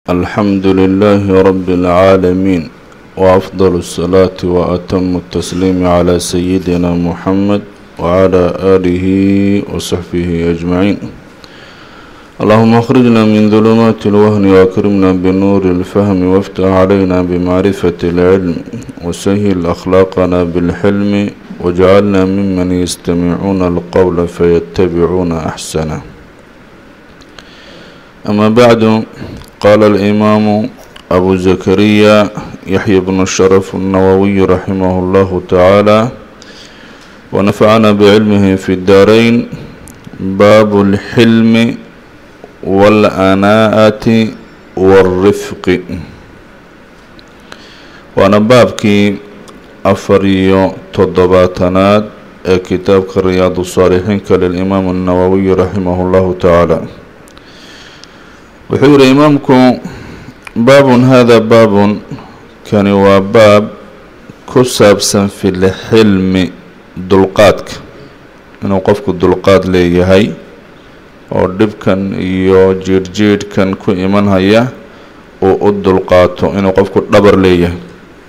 الحمد لله رب العالمين وأفضل الصلاة وأتم التسليم على سيدنا محمد وعلى آله وصحبه أجمعين اللهم اخرجنا من ظلمات الوهن وأكرمنا بنور الفهم وافتح علينا بمعرفة العلم وسهل أخلاقنا بالحلم واجعلنا ممن يستمعون القول فيتبعون أحسنه أما بعد قال الإمام أبو زكريا يحيى بن الشرف النووي رحمه الله تعالى ونفعنا بعلمه في الدارين باب الحلم والأناءة والرفق waana baabkii afar iyo toddobaatanaad ee kitaabka riyaadu saalixiinka lilimaam الnawowiy raximah اllahu tacaala wuxuu yihi imaamku baabun hada baabun kani waa baab ku saabsan fi lxilmi dulqaadka inuu qofku dulqaad leeyahay oo dhibkan iyo jiirhjiidhkan ku imanhaya uu u dulqaato inuu qofku dhabar leeyahay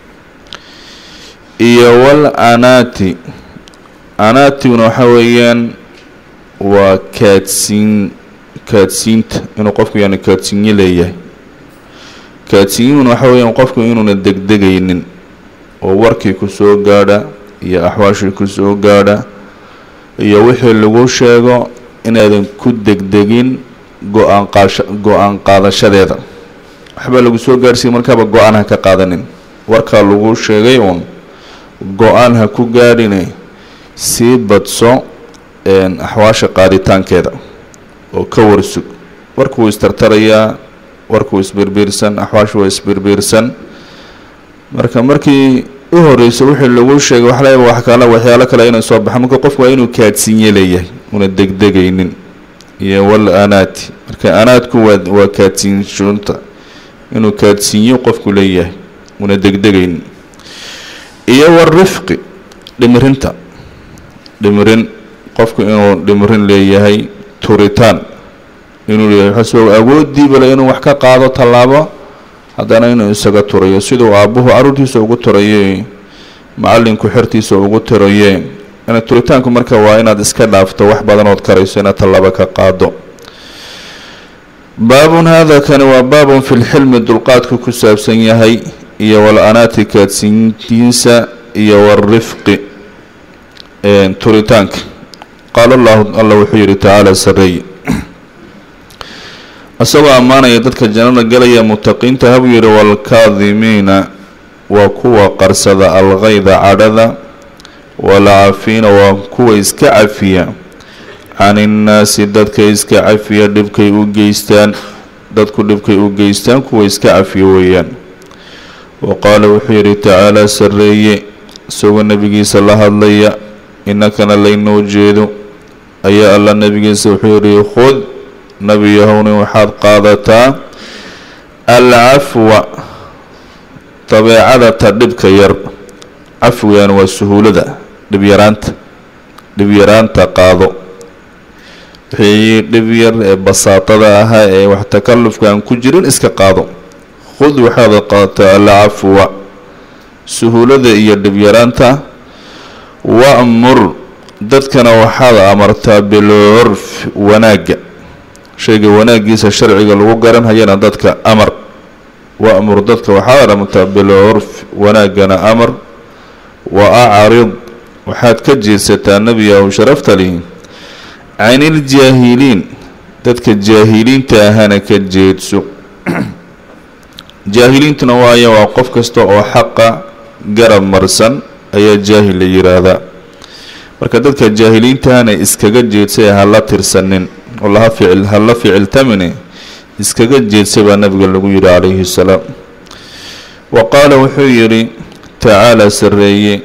iyo wal anaati anaatiguna waxa weeyaan waa kaadsiin kaadsiinta inuu qofku yani kaadsiinyo leeyahay kaadsiinyuhuna waxa weeyaan qofku inuuna degdegaynin oo warkii ku soo gaadha iyo axwaashii ku soo gaadha iyo wixii lagu sheego inaadan ku degdegin go-aan qaasha go-aan qaadashadeeda waxbaa lagu soo gaadhsiiya markaaba go-aan ha ka qaadanin warkaa lagu sheegay uun go-aan ha ku gaadhine sii badso axwaasha qaaditaankeeda oo ka warsug warkuu istartarayaa warkuu isbirbiirsan axwaashu waa isbirbiirsan marka markii u horeyso wixii lagu sheegay waxa laga wax kale waxyaalo kale inay soo baxo marka qofku waa inuu kaadsiinye leeyahay una degdegaynin iyo wal anaati marka anaadku waa waa kaadsiinshunta inuu kaadsiinyo qofku leeyahay una degdegaynin iyo warifqi dhimirinta dhimirin qofku inuu dhimirin leeyahay turitaan inuu leeyahay waxaasoo awoodiiba le inuu wax ka qaado tallaabo haddana inuu isaga turayo siduu aabbuhu carruurtiisa ugu turaye macallinku xertiisa ugu tiraye ina turitaanku marka waa inaad iska dhaafto wax badanood karayso inaad tallaabo ka qaado baabun hada kani waa baabun fi lxilmi dulqaadku ku saabsan yahay iyo wal anaati kaadsiintiisa iyo warifqi turitaanka qaala allahu alla wuxuu yihi tacaala sareeye isagoo ammaanaya dadka jannada galaya mutaqiinta habuu yihi waalkaadimiina waa kuwa qarsada alkayda cadhada waalcaafiina waa kuwa iska cafiya can innaasi dadka iska cafiya dhibkay u geystaan dadku dhibkay u geystaan kuwa iska cafiya weeyaan wa qaala wuxuu yihi tacaala sareeye isagoo nebigiisa la hadlaya innakana laynoo jeedo ayaa alla nebigiisa wuxuu yihi khud nebi yahowni waxaad qaadataa alcafwa dabeecada ta dhibka yar cafwigan waa suhuulada dhibyaraanta dhibyaraanta qaado wixii dhib yar ee basaatada ahaa ee wax takallufka aan ku jirin iska qaado khud waxaad qaadataa alcafwa suhuulada iyo dhibyaraanta wa'mur dadkana waxaad amartaa bilcurf wanaagga shayga wanaaggiisa sharciga lagu garanhayana dadka amar wa'mur dadka waxaad amartaa bilcurf wanaaggana amar wa acrid waxaad ka jeedsataa nebiyahu sharafta lihi can iljaahiliin dadka jaahiliinta ahana ka jeedso jaahiliintuna waayo waa qof kasta oo xaqa garab marsan ayaa jaahil la yiraahdaa marka dadka jaahiliintahana iskaga jeedsay hala tirsanin oo laha ficil hala ficiltamine iskaga jeedsay baa nabiga lagu yihi calayhi salaam wa qaala wuxuu yidhi tacaala sareeye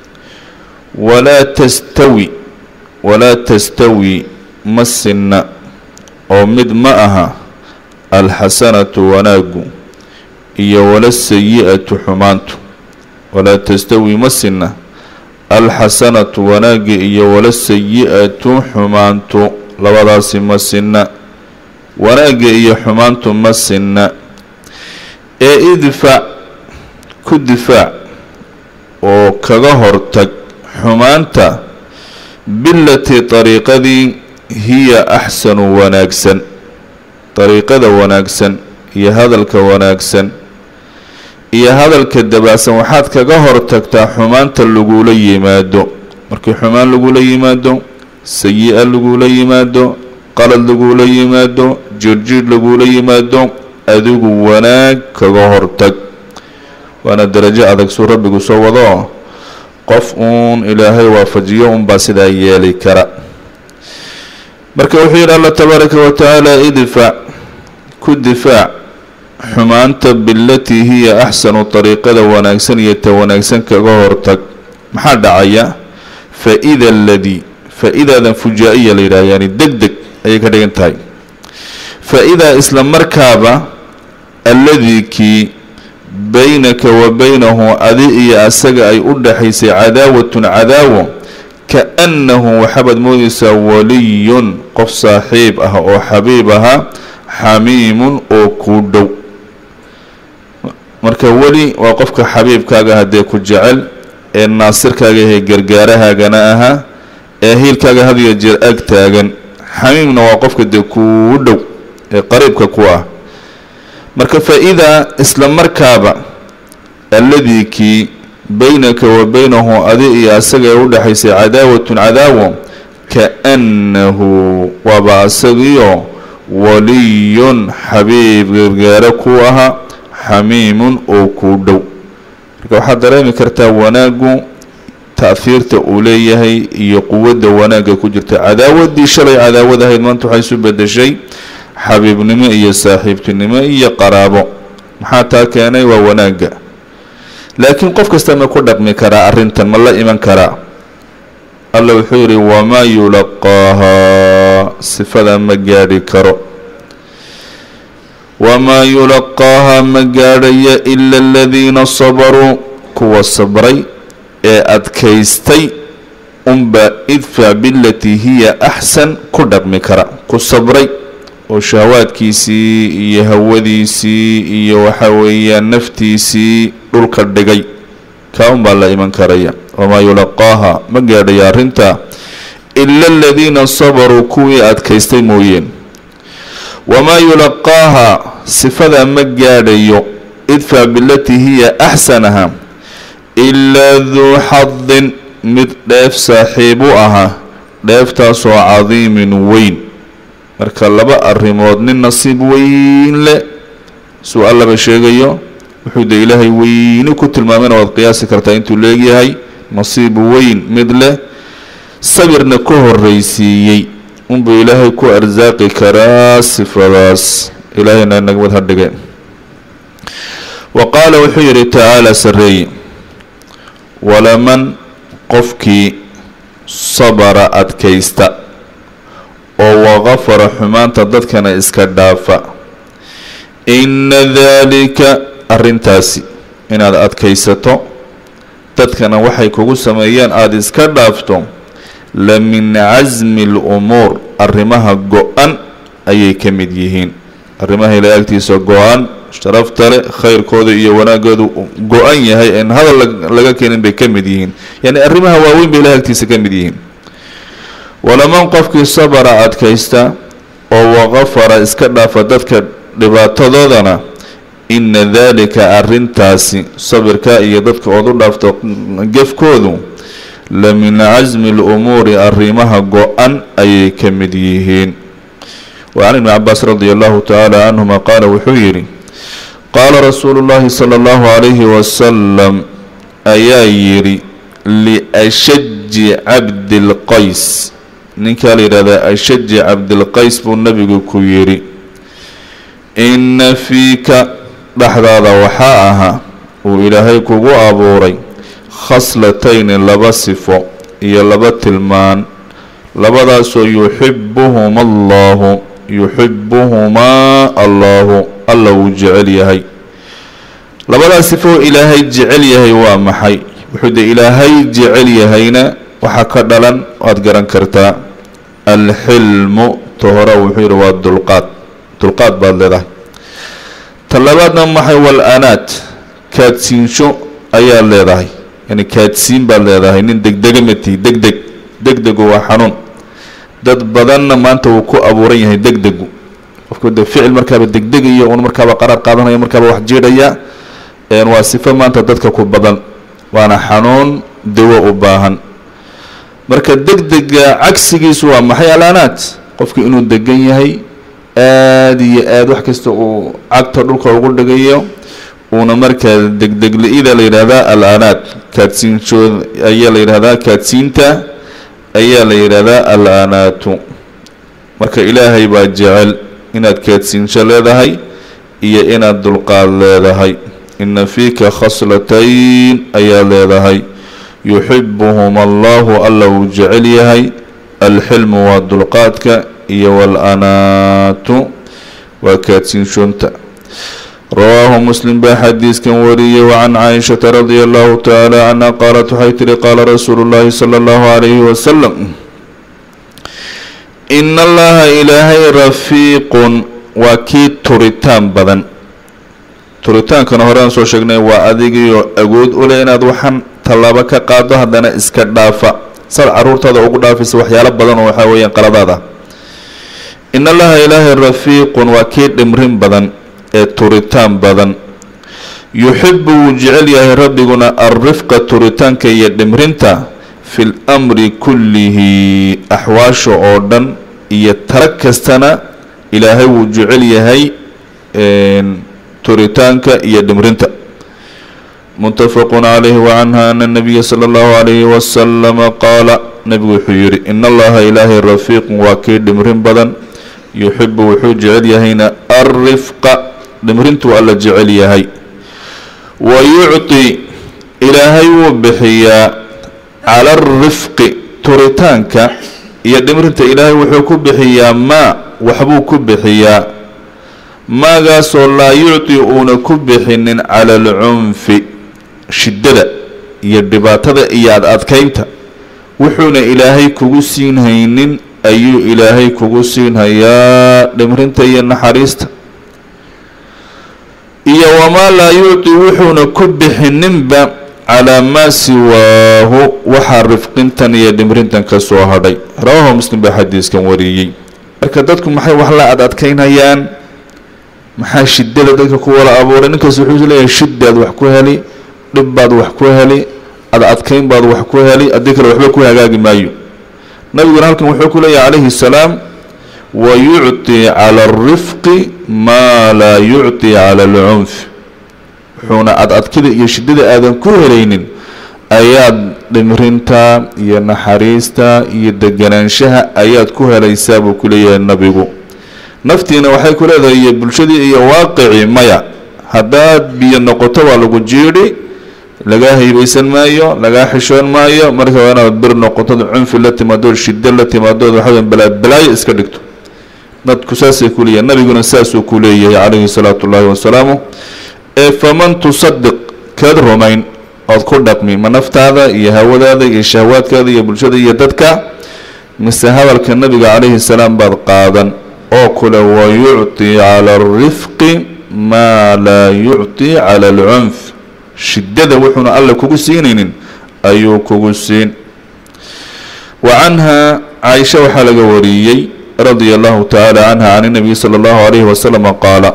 walaa tastawi walaa tastawi ma sinna oo mid ma aha alxasanatu wanaagu iyo wala sayi-atu xumaantu walaa tastawi ma sinna alxasanatu wanaagi iyo wala sayi-atu xumaantu labadaasi ma sinna wanaagga iyo xumaantu ma sinna ee idfac ku difaac oo kaga hortag xumaanta bilatii dariiqadii hiya axsanu wanaagsan dariiqada wanaagsan iyo hadalka wanaagsan iyo hadalka dabacsan waxaad kaga hortagtaa xumaanta lagula yimaado markii xumaan lagula yimaado sayi-a lagula yimaado qalad lagula yimaado jirjir lagula yimaado adigu wanaag kaga hortag waana darajo adag suu rabbigu soo wado qof uun ilaahay waafajiyo unbaa sidaa yeeli kara marka wuxuu yidhi allah tabaaraka wa tacaala idfac ku difaac xumaanta bilatii hiya axsanu dariiqada wanaagsan iyo ta wanaagsan kaga hortag maxaa dhacaya fa-ida aladii faa-idaadan fujaa-iya la yidhaha yani deg deg ayay ka dhigan tahay fa-idaa isla markaaba alladii kii baynaka wa baynahu adi iyo asaga ay u dhaxaysay cadaawatun cadaawo ka-annahu waxaabaad moodaysaa waliyun qof saaxiib ah oo xabiib ahaa xamiimun oo kuu dhow marka weli waa qofka xabiibkaaga haddee ku jecel ee naasirkaaga yahay gargaarahaagana ahaa ee hiilkaaga hadiyo jeer ag taagan xamiimna waa qofka dee kuu dhow ee qariibka ku ah marka faa-idaa isla markaaba alladii kii baynaka wa baynahu adi iyo asaga ee u dhexaysay cadaawatun cadaawo ka-annahu waaba asagiyo waliyun xabiib gargaaro ku ahaa xamiimun oo kuu dhow marka waxaad dareemi kartaa wanaaggu ta'hiirta uu leeyahay iyo quwadda wanaagga ku jirta cadaawaddii shalay cadaawad ahayd maanta waxay isu bedeshay xabiibnimo iyo saaxiibtinimo iyo qaraabo maxaa taa keenay waa wanaagga laakiin qof kasta ma ku dhaqmi karaa arrintan ma la iman karaa alla wuxuu yidhi wamaa yulaqaahaa sifada ma gaadhi karo wamaa yulaqaahaa ma gaadhaya ila aladiina sabaruu kuwa sabray ee adkaystay unbaa idfac bilatii hiya axsan ku dhaqmi kara ku sabray oo shahawaadkiisii iyo hawadiisii iyo waxa weeyaan naftiisii dhulka dhigay kaa unbaa la iman karaya wamaa yulaqaaha ma gaadhaya arrinta ila aladiina sabaruu kuwii adkaystay mooyeen wamaa yulaqaaha sifadaa ma gaadhayo idfac bilatii hiya axsanaha ilaa duu xadin mid dheef saaxiib u ahaa dheeftaasoo cadiimin weyn marka laba arrimood nin nasiib weyn leh suu allaba sheegayo wuxuu dee ilaahay weyni ku tilmaamayna waad qiyaasi kartaa intuu leegyahay nasiib weyn mid leh sabirna ka horreysiiyey unbuu ilaahay ku arsaaqi karaa sifadaas ilaahayna nagmad ha dhige wa qaala wuxuu yidhi tacaala sarreeye walaman qofkii sabara adkaysta oo waqafara xumaanta dadkana iska dhaafa inna daalika arrintaasi inaad adkaysato dadkana waxay kugu sameeyeen aada iska dhaafto la min casmi alumuur arrimaha go-an ayay ka mid yihiin arrimaha ilaa agtiisa go-an sharafta le khayrkooda iyo wanaagoodu go-an yahay en hadal laga keenin bay ka mid yihiin yani arrimaha waaweyn bay ilahay agtiisa ka mid yihiin walaman qofkii sabara adkaysta oo waqafara iska dhaafa dadka dhibaatadoodana ina daalika arrintaasi sabirka iyo dadka ood u dhaafto gefkoodu la min casmi alumuuri arrimaha go-an ayay ka mid yihiin wa can ibni cabaas radi allahu tacaala canhuma qaala wuxuu yidhi qaala rasuulu llahi sala allahu calayhi wasalam ayaa yidhi liashaji cabdilqays ninkaa la yidhahdaa ashaji cabdilqays buu nabigu ku yidhi inna fiika dhexdaada waxaa ahaa uu ilaahay kugu abuuray khaslatayni laba sifo iyo laba tilmaan labadaasoo yuxibuhuma allahu yuxibuhumaa allahu alla wuu jecel yahay labadaas sifo ilaahay jecel yahay waa maxay wuxuu de ilaahay jecel yahayna waxaa ka dhalan waad garan kartaa alxilmu ta hore wuxuu yidhi waa dulqaad dulqaad baad leedahay talabaadna maxay wal anaat kaadsiinsho ayaad leedahay yani kaadsiin baad leedahay nin degdega matihi deg deg degdegu waa xanuun dad badanna maanta wuu ku abuuran yahay degdegu qofku de ficil markaaba degdegayo un markaaba qaraar qaadanaya markaaba wax jiidhaya waa sifo maanta dadka ku badan waana xanuun dawo u baahan marka degdega cagsigiisu waa maxay alaanaat qofku inuu degan yahay aada iyo aada wax kasta uu cagta dhulka ugu dhigayo uuna markaa degdegli-ida la yidhaahdaa al-aanaat kaadsiinshood ayaa la yidhahdaa kaadsiinta ayaa la yidhaahdaa al-aanaatu marka ilaahay baa jecel inaad kaadsiinsho leedahay iyo inaad dulqaad leedahay ina fiika khaslatayn ayaa leedahay yuxibuhum allahu alla uu jecel yahay alxilmu waa dulqaadka iyo wal-anaatu waa kaadsiinshoonta rawaahu muslim baa xadiiskan wariyey wacan caaishata radia allahu tacaala canha qaalat waxay tihi qaala rasuulu llaahi sala allahu calayhi wasalam ina allaha ilaahay rafiiqun waa kii turitaan badan turitaankana horean soo sheegnay waa adigiyo agood u leh inaad waxaan tallaabo ka qaado haddana iska dhaafa saad caruurtaada ugu dhaafaysa waxyaalo badan oo waxaa weeyaan qaladaad ah in allaha ilaahay rafiiqun waa kii dhimrin badan ee turitaan badan yuxibu wuu jecel yahay rabbiguna alrifqa turitaanka iyo dhimrinta fi lmri kullihi axwaasha oo dhan iyo tara kastana ilaahay wuu jecel yahay turitaanka iyo dhimrinta muttafaqun calayhi wacanha ana nabiya sala allahu calayhi wasalama qaala nabigu wuxuu yihi in allaha ilaahay rafiiqun waa kii dhimrin badan yuxibu wuxuu jecel yahayna alrifqa dhimrintuu alla jecel yahay wa yucti ilaahay wuu bixiyaa cala alrifqi turitaanka iyo dhimrinta ilaahay wuxuu ku bixiyaa maa waxbuu ku bixiyaa maagaasoo laa yucti uuna ku bixinin cala alcunfi shiddada iyo dhibaatada iyo ad adkaynta wuxuuna ilaahay kugu siin haynin ayuu ilaahay kugu siinhayaa dhimrinta iyo naxariista iyo wamaa laa yucti wuxuuna ku bixininba calaa maa siwaahu waxaa rifqintan iyo dhimrintan ka soo hadhay rawaahu muslim baa xadiiskan wariyey marka dadku maxay wax la ad adkaynhayaan maxaa shidada dadka ku wala abuuray ninkaas wuxuu leeyahay shidaad wax ku heli dhib baad wax ku heli ad adkayn baad wax ku heli haddii kale waxba ku hagaagi maayo nabiguna halkan wuxuu ku leeyahay calayhi salaam wa yucti cala alrifqi maa laa yucti cala alcunf wuxuuna ad adkida iyo shidada aadan ku helaynin ayaad dhimrinta iyo naxariista iyo deganaanshaha ayaad ku helaysaa buu ku leeyahay nabigu naftiina waxay ku leedahay iyo bulshadii iyo waaqicii maya haddaad biyo noqoto waa lagu jiidhi lagaa haybeysan maayo lagaa xishoon maayo marka waa inaad bir noqotood cunfi la timaadood shiddo la timaadood waxaweya balaabalaayo iska dhigto dadku saasay ku leeyahay nabiguna saasuu ku leeyahay calayhi salaatu ullaahi wasalaamu ee faman tusadiq keed rumayn ood ku dhaqmi ma naftaada iyo hawadaada iyo shahwaadkaada iyo bulshada iyo dadka mise hadalka nabiga calayhi salaam baad qaadan oo kule wa yucti cala alrifqi maa laa yucti cala alcunf shiddada wuxuuna alle kugu siinaynin ayuu kugu siin wa canha caaisha waxaa laga wariyey radia allahu tacaala canha can inabiy sala allahu calayhi wasalama qaala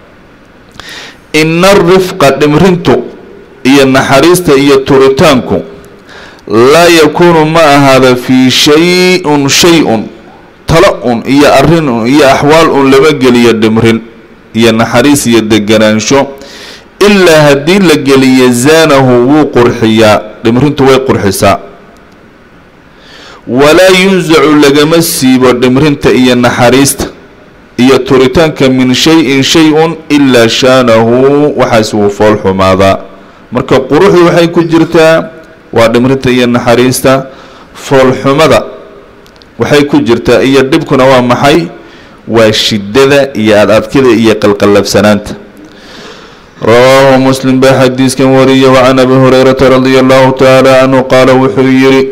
ina arifqa dhimrintu iyo naxariista iyo turitaanku laa yakuunu ma ahaada fii shay-un shay-un talo un iyo arrin un iyo axwaal un lama geliyo dhimrin iyo naxariis iyo deganaansho ilaa haddii la geliyo zaanahu wuu qurxiyaa dhimrintu way qurxisaa walaa yunsacu lagama siibo dhimrinta iyo naxariista iyo turitaanka min shay-in shay-un ilaa shaanahu waxaas wuu fool xumaadaa marka quruxdu waxay ku jirtaa waa dhimrinta iyo naxariista foolxumada waxay ku jirtaa iyo dhibkuna waa maxay waa shiddada iyo ad adkida iyo qalqallabsanaanta rawaahu muslim baa xadiiskan wariyay wacan abi hurayrata radia allahu tacaala canhu qaala wuxuu yihi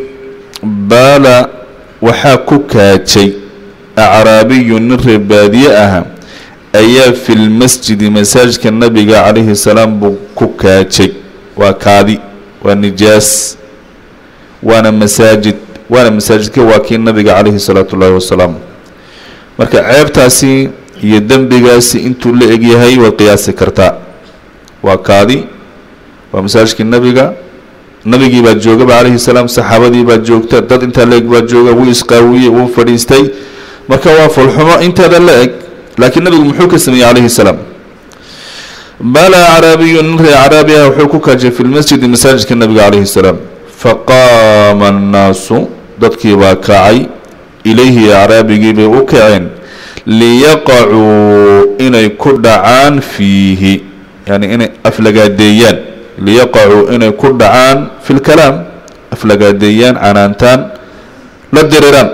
baala waxaa ku kaajay acraabiyu nin reer baadiye aha ayaa fi lmasjidi masaajidka nabiga calayhi salaam buu ku kaajay waa kaadi waa nijaas waana masaajid waana masaajidka waa kii nabiga calayhi salaatu ullaahi wasalaam marka ceebtaasi iyo dembigaasi intuu la egyahay way qiyaasi kartaa waa kaadi waa masaajidkii nabiga nabigii baa joogaba calayhi salaam saxaabadii baa joogta dad intaa la eg baa jooga wuu isqaawiyey wuu fadhiistay marka waa fulxumo inteeda la eg laakiin nabigu muxuu ka sameeyey calayhi salaam bala caraabiyu nin ree caraabi ah wuxuu ku kaajay fi lmasjidi masaajidka nabiga calayhi salaam faqaama annaasu dadkii baa kacay ilayhi acraabigii bay u kaceen liyaqacuu inay ku dhacaan fiihi yani inay aflagaadeeyaan liyaqacuu inay ku dhacaan fi lkalaam aflagaadeeyaan canaantaan la diriraan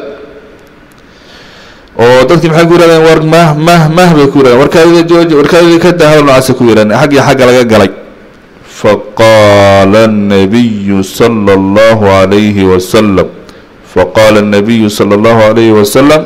oo dadkii maxay ku yirahdeen war mah mah mah bay ku yirahdeen warkaadida jooji warkaadida ka daa hadal nocaasa ku yirahdeen xaggii xagga laga galay faqaala الnabiyu salى اllahu عalayhi wasalam faqaala الnabiyu salى اllahu عalayhi wasalam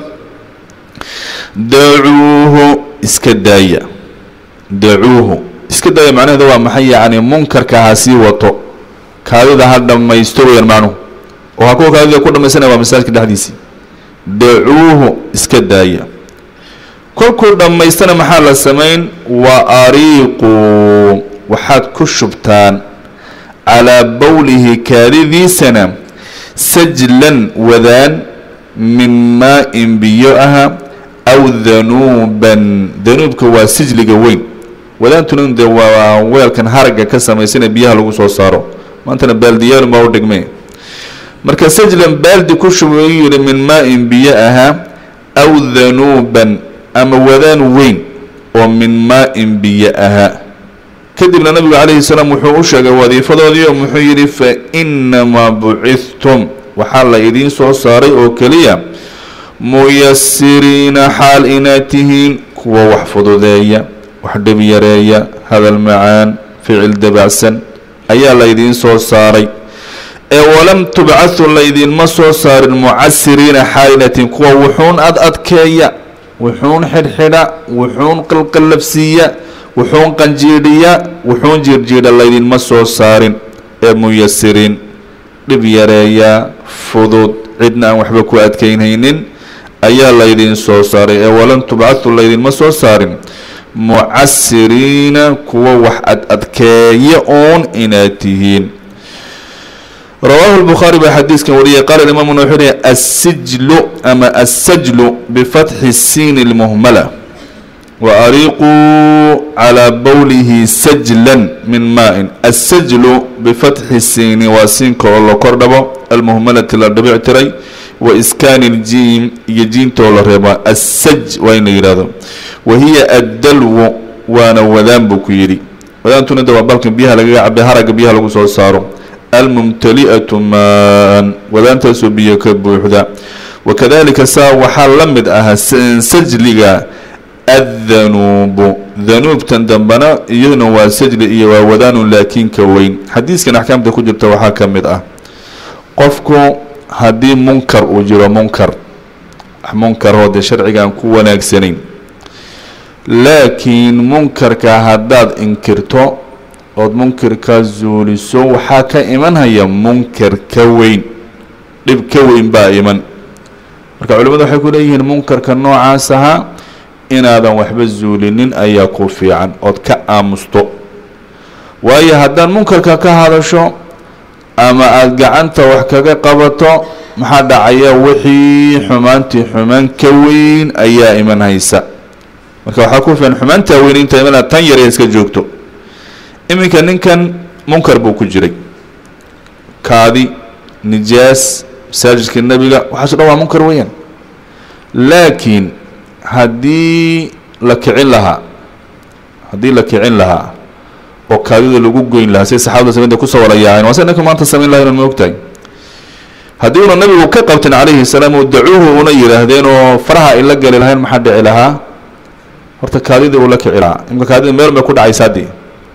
dacuuhu iska daaya dacuuhu iska daaya macnaheeda waa maxay yacni munkarka ha sii wato kaadida ha dhammaysto weyaan macnuhu oo ha kuwa kaadida ku dhamaysanaya waa masaajidka dhexdiisii dacuuhu iska daaya kolkuu dhammaystana maxaa la samayn wa ariiquu waxaad ku shubtaan calaa bowlihi kaadidiisana sajlan wadaan min maa-in biyo aha aw danuuban danuubka waa sijliga weyn wadaantuna de waa weelkan haragga ka samaysana biyaha lagu soo saaro maantana baaldiyaalun baa u dhigmay marka sajlan baaldi ku shubay u yihi min maa-in biyo ahaa aw danuuban ama wadaan weyn oo min maa-in biyo ahaa kadibna nabigu calayhi salaam wuxuu u sheegay wadiifadoodii oo muxuu yidhi fa inamaa bucidtum waxaa la idiin soo saaray oo keliya muyasiriina xaal inaad tihiin kuwa wax fududeeya wax dhib yareeya hadal macaan ficil dabacsan ayaa laydiin soo saaray ee walam tubcathu laydinma soo saarin mucasiriina xaalinatin kuwa wuxuun ad adkeeya wuxuun xidhxidha wuxuun qalqallabsiiya wuxuun qanjiidhiya wuxuun jiirjiidha laydinma soo saarin ee muyasiriin dhib yareeya fudud cidna aan waxba ku adkeynhaynin ayaa laydin soo saaray ee walan tubcathu laydinma soo saarin mucasiriina kuwa wax ad adkeeya uun inaad tihiin rawaahu lbukhaari baa xadiiskan wariyay qaala imaamuna wuxuu lehy assijlu ama assajlu bifatxi siini lmuhmala wa ariiquu calaa bowlihi sajlan min maa-in assajlu bifatxi siini waa siinka oo la kor dhabo almuhmalati la dhibic tiray wa iskaani iljiim iyo jiinta oo la reeba assaj waa in la yidhahdo wa hiya addalwu waana wadaan buu ku yidhi wadaantuna de waa balkan biyaha lagaga cabay haragga biyaha lagu soo saaro almumtali'atu maan wadaantaasoo biyo ka buuxda wakadalika saa waxaa la mid ahaa sajliga addanuubu danuubtan dambena iyaduna waa sajli iyo waa wadaanun laakiin ka weyn xadiiskan axkaamta ku jirta waxaa ka mid ah qofku haddii munkar uu jiro munkar munkaroo dee sharciga aan ku wanaagsanayn laakiin munkarka haddaad inkirto ood munkirka zuuliso waxaa ka imanhaya munkar ka weyn dhib ka weyn baa iman marka culimmadu waxay ku leeyihiin munkarka noocaas ahaa inaadan waxba zuulinin ayaa ku fiican ood ka aamusto waayo haddaad munkarka ka hadasho ama aada gacanta wax kaga qabato maxaa dhacaya wixii xumaantii xumaan ka weyn ayaa iman haysa marka waxaa ku fiican xumaantaa weyn inta iman tan yar iska joogto iminka ninkan munkar buu ku jiray kaadi nijaas masaajidka nebiga waxaaso dhan waa munkar weeyaan laakiin haddii la kicin lahaa haddii la kicin lahaa oo kaadida lagu goyn lahaa say saxabada samaynta kusoo wala yaaceen waa se ninka maanta samayn laha inan ma ogtahay haddii una nabigu ka qabtin calayhi salaam oo dacuuhu una yidhaahdeen oo faraha ay la geli lahayn maxaa dhici lahaa horta kaadidii uu la kici lahaa imka kaadida meel bay ku dhacaysaa dee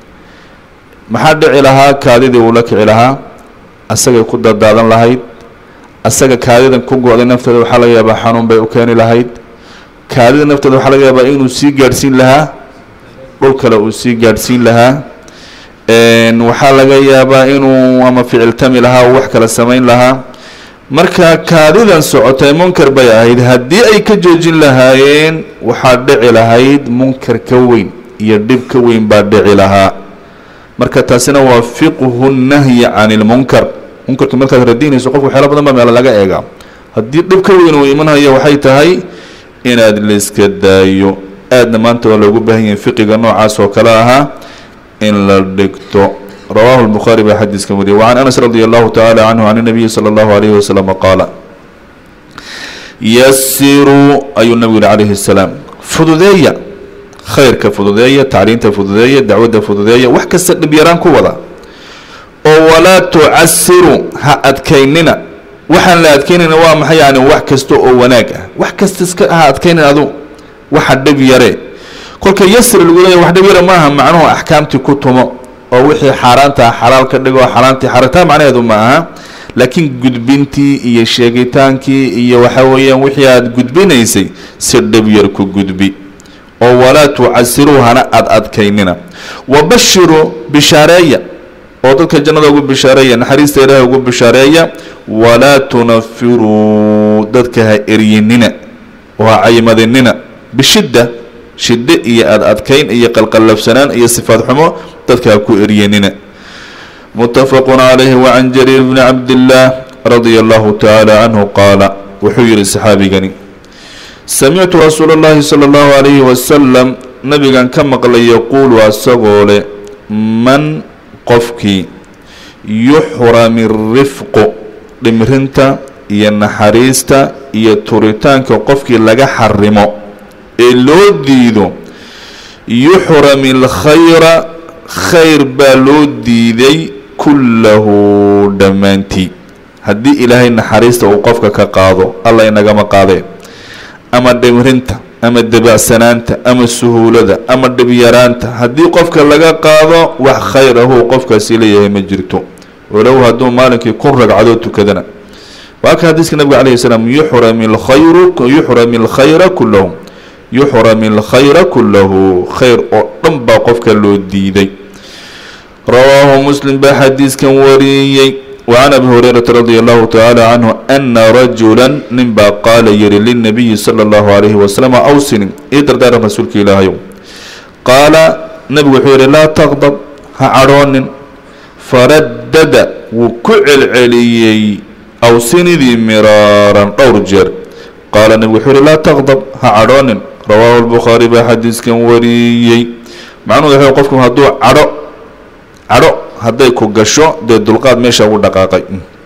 maxaa dhici lahaa kaadidii uu la kici lahaa asagay ku dadaadan lahayd asaga kaadidan ku go-day nafteeda waxaa laga yaabaa xanuun bay u keeni lahayd kaadida nafteeda waxaa laga yaabaa inuu sii gaadhsiin lahaa dhul kale uu sii gaadhsiin lahaa waxaa laga yaabaa inuu ama ficiltami lahaa wax kale samayn lahaa marka kaadidan socotay munkar bay ahayd haddii ay ka joojin lahaayeen waxaa dhici lahayd munkar ka weyn iyo dhib ka weyn baa dhici lahaa marka taasina waa fiqhu nahyi can ilmunkar munkarka markaad radinayso qofka waxyaala badan baa meelo laga eegaa haddii dhib ka weyn uu imanhayo waxay tahay inaad layska daayo aadna maanta waa loogu baahan yahay fiqiga noocaas oo kale ahaa in la dhigto rawahu lbukhaari baa xadiiskan wariyay wacan anas radi allahu tacaala canhu can nabiyi sala allahu alayhi wasalama qaala yasiruu ayuu nabigu yihi calayhi salaam fududeeya khayrka fududeeya tacliinta fududeeya dacwadda fududeeya wax kasta dhib yaraan ku wada oo walaa tucasiru ha adkaynina waxaan la adkaynayna waa maxay yani wax kasta oo wanaag ah wax kasta iska ha adkaynin adu waxa dhib yare kolka yasir lagu leeya wax dhib yare maaha macnuhu axkaamtii ku tumo oo wixii xaaraanta xalaal ka dhigo xaaraantii xaarataa macnaheedu ma aha laakiin gudbintii iyo sheegitaankii iyo waxa weeyaan wixii aada gudbinaysay si dhib yar ku gudbi oo walaa tucasiruu hana ad adkaynina wabashiru bishaareeya oo dadka jannada ugu bishaareeya naxariista ilaahay ugu bishaareeya walaa tunafiruu dadka ha eryinina oo ha caymadinina bishidda shiddo iyo ad adkayn iyo qalqallabsanaan iyo sifaad xumo dadka ha ku eryanina mutafaqun calayhi wacan jariir bni cabdillaah radia allahu tacaala canhu qaala wuxuu yihi saxaabigani samictu rasuula اllahi salى اllahu alayhi wasalam nabigan ka maqlay yaquulu asagoo leh man qofkii yuxrami rifqu dhimrinta iyo naxariista iyo turitaanka qofkii laga xarimo ee loo diido yuxrami alkhayra khayr baa loo diiday kullahu dhammaantii haddii ilaahay naxariista uu qofka ka qaado alla inagama qaadeen ama dhimrinta ama dabacsanaanta ama suhuulada ama dhibyaraanta haddii qofka laga qaado wax khayr ahuu qofkaasi leeyahay ma jirto walow hadduu maalinkii kun ragcadood tukadana waa ka xadiiska nabiga calayhi salaam yuxrami alkhayru yuxrami alkhayra kullahu yuxrami alkhayra kullahu khayr oo dhan baa qofka loo diiday rawaahu muslim baa xadiiskan wariyey wacan abi hurayrata radia allahu tacaala canhu ana rajula nin baa qaala yihi lilnabiyi sala allahu alayhi wasalam awsini ii dardaaran rasuulka ilaahayow qaala nabigu wuxuu yihi laa taqdab ha cadhoonin faraddada wuu ku celceliyey awsinidii miraaran dhowr jeer qaala nabigu wuxuu yihi laa taqdab ha cadhoonin rawaahu lbukhaari baa xadiiskan wariyey macnuhu wuxuu qofku hadduu cadho cadho hadday ku gasho dee dulqaad meesha ugu dhaqaaqay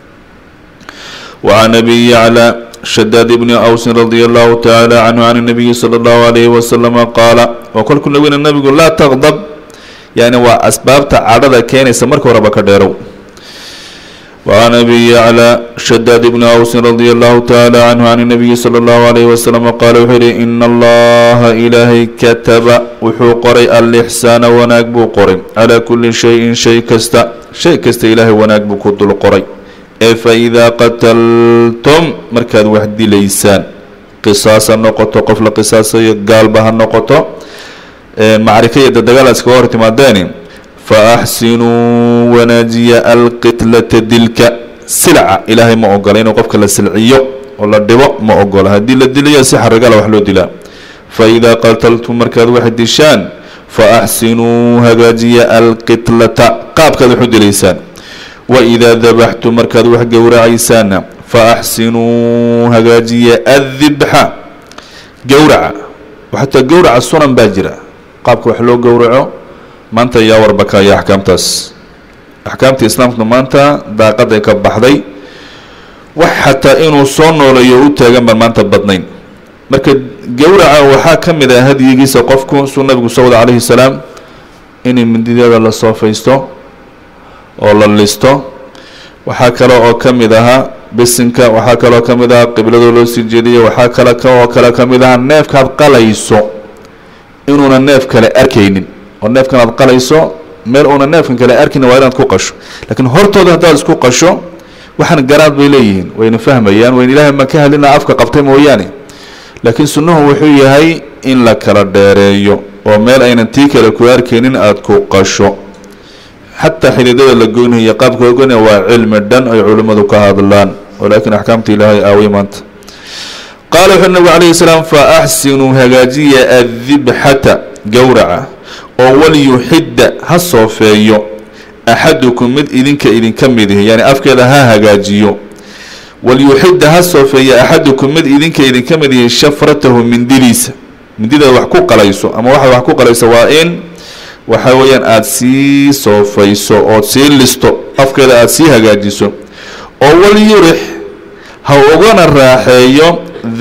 wacan abi yacla shadaad ibni awsin radia allahu tacaala canhu can nabiyi sala allahu alayhi wasalama qaala waa kolkuu nabigna nabigu laa taqdab yani waa asbaabta cadhada keenaysa marka horeba ka dheerow wacan abi yacla shadaad ibni awsin radia allahu tacaala canhu can nabiyi sala allahu alayhi wasalama qaala wuxuu yihi ina allaha ilaahay kataba wuxuu qoray alixsaana wanaag buu qoray calaa kulli shayin shay kasta shay kasta ilaahay wanaag buu ku dul qoray ee fa idaa qataltum markaad wax dilaysaan qisaas ha noqoto qof la qisaasayo gaalba ha noqoto macrika iyo dadagaal iskaga hor timaadeeni fa axsinuu wanaajiya alqitlata dilka silca ilaahay ma ogola inuu qofka la silciyo oo la dhibo ma ogola haddii la dilayo si xaragala wax loo dilaa fa idaa qataltum markaad wax dishaan fa axsinuu hagaajiya alqitlata qaabkaad wax u dilaysaan wa idaa dabaxtum markaad wax gowracaysaana fa axsinuu hagaajiya addibxa gowraca xataa gowraca sunan baa jira qaabka wax loo gowraco maanta yaa warbakaya axkaamtaas axkaamta islaamku maanta daaqaday ka baxday wax xataa inuu soo nooleeyo u taagan baan maanta badnayn marka gowraca waxaa ka mid ah hadyigiisa qofku suu nabigu soo wada calayhi salaam in mindideeda la soofaysto oo la listo waxaa kale oo ka mid ahaa bisinka waxaa kaloo ka mid ahaa qibladoo loo sii jeediyo waxaa kale oo kale ka mid ahaa neefkaad qalayso inuuna neef kale arkaynin oo neefkan aad qalayso meel uuna neefkan kale arkin waa inaad ku qasho laakiin hortooda haddaad isku qasho waxaan garaad bay leeyihiin wayna fahmayaan wayna ilaahay ma ka hadlina afka qabtay mooyaane laakiin sunnuhu wuxuu yahay in la kala dheereeyo oo meel aynan tii kale ku arkaynin aada ku qasho xataa xididada la goynayo qaabka la goynaya waa cilmi dhan ay culimmadu ka hadlaan walaakiin axkaamta ilaahay aaway maanta qaala wuxuu nabigu calayhi salaam fa axsinuu hagaajiya addibxata gowraca oo walyuxidda ha soofeeyo axadukum mid idinka idinka mid ihi yani afkeeda ha hagaajiyo walyuxidda ha soofeeya axadukum mid idinka idinka mid ihi shafratahu mindiliisa mindida wax ku qalayso ama waxa wax ku qalayso waa in waxa weeyaan aada sii soofayso ood sii listo afkeeda aada sii hagaajiso oo walyurix ha ugana raaxeeyo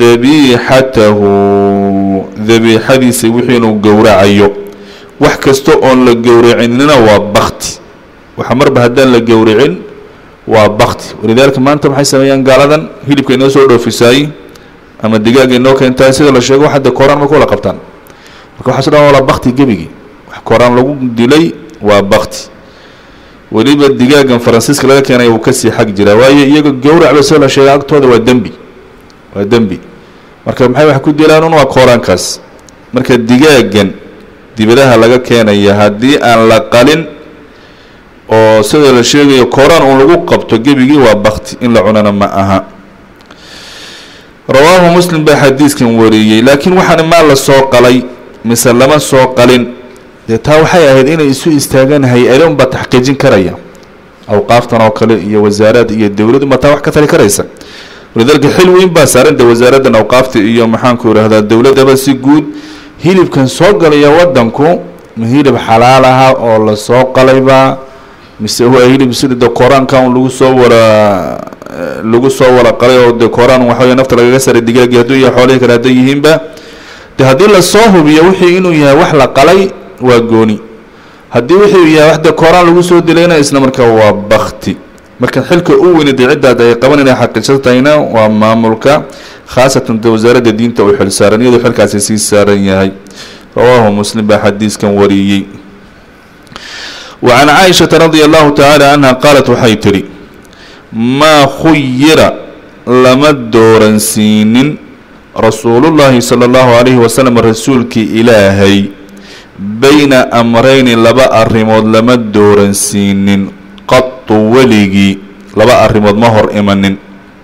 dabiixatahu dabiixadiisa wixii inuu gowracayo wax kasta oon la gowracinina waa bakti waxa marba haddaan la gowracin waa bakti walidaalika maanta maxay sameeyaan gaaladan hilibka inoo soo dhoofisaay ama digaaga inoo keentaay sida la sheego hadda kooraan ma kula qabtaan marka waxaaso dhan wala bakti gebigii wax kooraan lagu dilay waa bakti weliba digaagan faransiiska laga keenaya uu kasii xag jiraa waayo iyaga gowracba soo la sheega agtooda waa dembi waa dembi marka maxay wax ku dilaan un waa kooraankaas marka digaagan dibadaha laga keenaya haddii aan la qalin oo sida la sheegayo kooraan uun lagu qabto gebigii waa bakti in la cunana ma aha rawaahu muslim baa xadiiskan wariyey laakiin waxaana maa la soo qalay mise lama soo qalin dee taa waxay ahayd inay isu istaagaan hay-ado unbaa taxqiijin karaya awqaaftan oo kale iyo wasaaraad iyo dowlad unbaa taa wax ka tali karaysa walidaalika xil weyn baa saaran de wasaaraddan awqaafta iyo maxaanku ihahdaa dowladdaba si guud hilibkan soo galaya waddanku ma hilib xalaal aha oo lasoo qalaybaa mise waa hilib sida de koraanka un lagu soo wara lagu soo wara qalay oo de koraan waxa wey nafta lagaga saray digaagii hadduu yahay xoolihii kale hadday yihiinba de haddii lasoo hubiyo wixii inuu yahay wax la qalay waa gooni haddii wixii yahay wax de koraan lagu soo dilayna isla markaa waa bakti marka xilka u weyna dee ciddaad ay qaban inay xaqiijsatahayna waa maamulka khaasatan de wasaaradda diinta uu xil saaran iyadoo xilkaasi sii saaran yahay rawaahu muslim baa xadiiskan wariyey wa can caaishata radia allahu tacaala canha qaalat waxay tidhi maa khuyira lama dooransiinin rasuulullaahi sala allahu calayhi wasalam rasuulkii ilaahay bayna amrayni laba arrimood lama dooransiinin qatu weligii laba arrimood ma hor imanin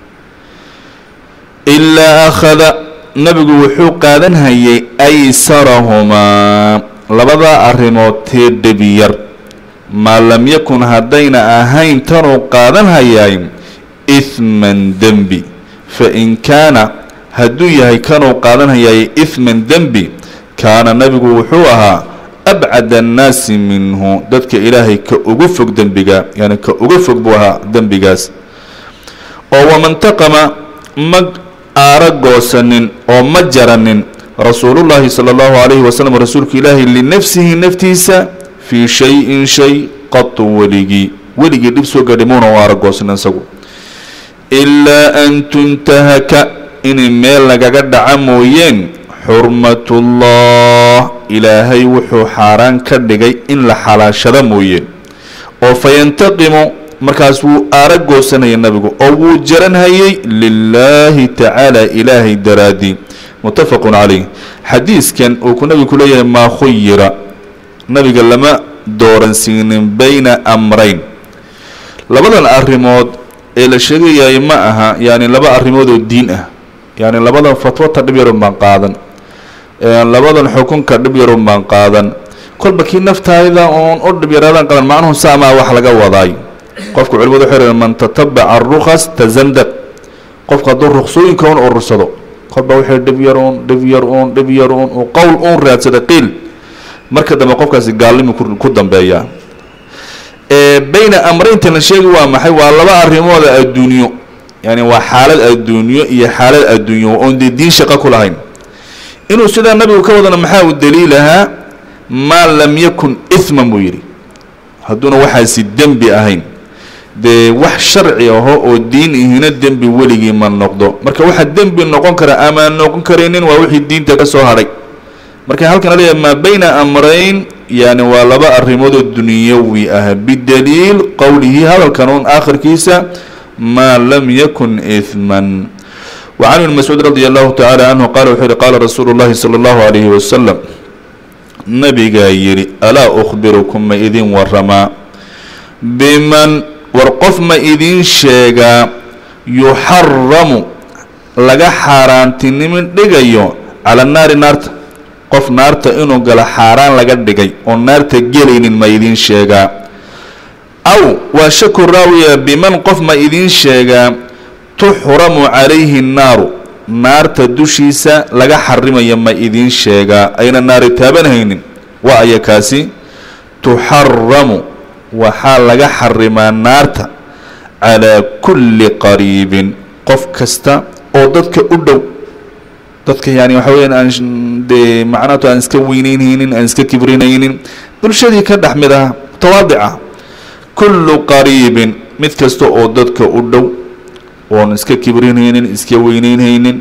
ilaa akhada nabigu wuxuu qaadan hayay aysarahumaa labadaa arrimood tee dhebi yar maa lam yakun haddayna ahayn tanuu qaadan hayaay ihman dembi fa in kaana hadduu yahay kanuu qaadan hayaay ihman dembi kaana nabigu wuxuu ahaa abcad annaasi minhu dadka ilaahay ka ugu fog dembiga yani ka uga fog buu ahaa dembigaas oo wamantaqama ma aara goosanin oo ma jaranin rasuulullaahi sala allahu calayhi wasalam rasuulka ilaahay linafsihi naftiisa fii shay-in shay qatu weligii weligii dhib soo gaadhay muuna u aara goosanin isagu ilaa an tuntahaka inay meel lagaga dhaca mooyeen xurmatullah ilaahay wuxuu xaaraan ka dhigay in la xalaashado mooye oo fayantaqimu markaas wuu aara goosanaya nabigu oo wuu jaranhayay lilaahi tacaala ilaahay daraadii muttafaqun calayh xadiiskan uu ku nabigu ku leeyahay maa khuyira nabiga lama dooransiinin bayna amrayn labadan arrimood ee la sheegayaay ma aha yani laba arrimood oo diin ah yani labadan fatwata dhib yarun baan qaadan labadan xukunka dhib yarun baan qaadan kolba kii naftaayda oon u dhib yaraadaan qadan macnuhu saamaa wax laga wadaay qofka culimadu waxay raheen man tatabaca arukas tazandaq qofka hadduu ruksooyinka un urursado kolba waxay dhib yar uun dhib yar uun dhib yar uun uu qowl uun raadsada qiil marka dambe qofkaasi gaalnimi ku dambeeyaa bayna amreynta la sheegi waa maxay waa laba arrimooda adduunyo yani waa xaalad adduunyo iyo xaalad adduunyo oon dee diin shaqo ku lahayn inuu sidaa nabigu ka wadana maxaa u daliilahaa maa lam yakun ihman buu yidhi hadduuna waxaasi dembi ahayn dee wax sharci aho oo diin ihina dembi weligii ma noqdo marka waxa dembi noqon kara ama noqon karaynin waa wixii diinta ka soo hadhay marka halkan leeyahay maa bayna amrayn yani waa laba arrimood oo dunyawi ah bidaliil qowlihi hadalkan un aakhirkiisa maa lam yakun ihman وعن بن مسعوud radي الlahu taعalى canhu qala wuxuu yihi qaala rasuulu الlahi slى الlahu عalayhi wasalam nabigaa yidhi alaa أkhbirukum ma idin waramaa biman war qof ma idin sheegaa yuxaramu laga xaaraantinimin dhigayo cala naari naarta qof naarta inuu galo xaaraan laga dhigay oo naarta gelaynin ma idin sheegaa aw waa shaku raawiya biman qof ma idin sheegaa tuxramu calayhi nnaaru naarta dushiisa laga xarimayo ma idin sheegaa ayna naari taabanhaynin waa aya kaasi tuxaramu waxaa laga xarimaa naarta calaa kulli qariibin qof kasta oo dadka u dhow dadka yani waxa weyaan aan dee macnaatu aan iska weyneynaynin aan iska kibrinaynin bulshadii ka dhex mid ah mutawaadica kullu qariibin mid kasta oo dadka u dhow oon iska kibrinaynin iska weyneynhaynin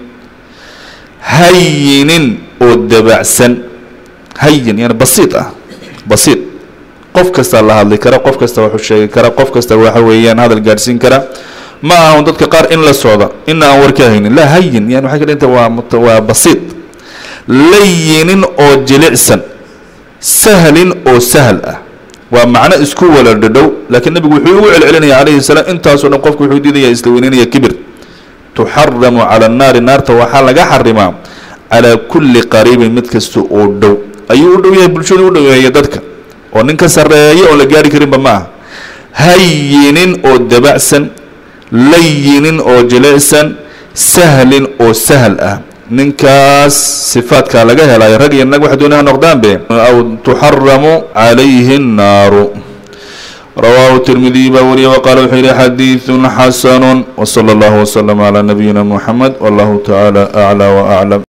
hayinin oo dabacsan hayin yani basiid ah basiid qof kastaa la hadli kara qof kasta waxuu sheegi kara qof kasta waxa weeyaan hadal gaadhsiin kara ma ahan dadka qaar in la socda ina aan war ka haynin laa hayin yani waxay ka dhiganta waa waa basiid layinin oo jilicsan sahlin oo sahal ah waa macno isku wala dhadhow laakiin nabigu wuxuu ugu celcelinaya calayhi salaam intaasoo dhan qofku wuxuu diidaya isla weyneynaya kibir tuxaramu cala annaari naarta waxaa laga xarimaa calaa kulli qariibin mid kasta oo dhow ayuu u dhow yahay bulshadu u dhoweeya dadka oo nin ka sarreeya oon la gaari karinba ma aha hayinin oo dabacsan layinin oo jilicsan sahlin oo sahal ah ninkaas sifaadkaa laga helayo rag iyo nag waxa doonaya ha noqdaanbe aw tuxaramu calayhi الnaaru rawaahu tirmidiy baa wariye waqaala wuxuu yihi xadiiثu xasanu wslى اllahu wslm عlى nabiyina mxamed wallahu taعalى aclى وaclam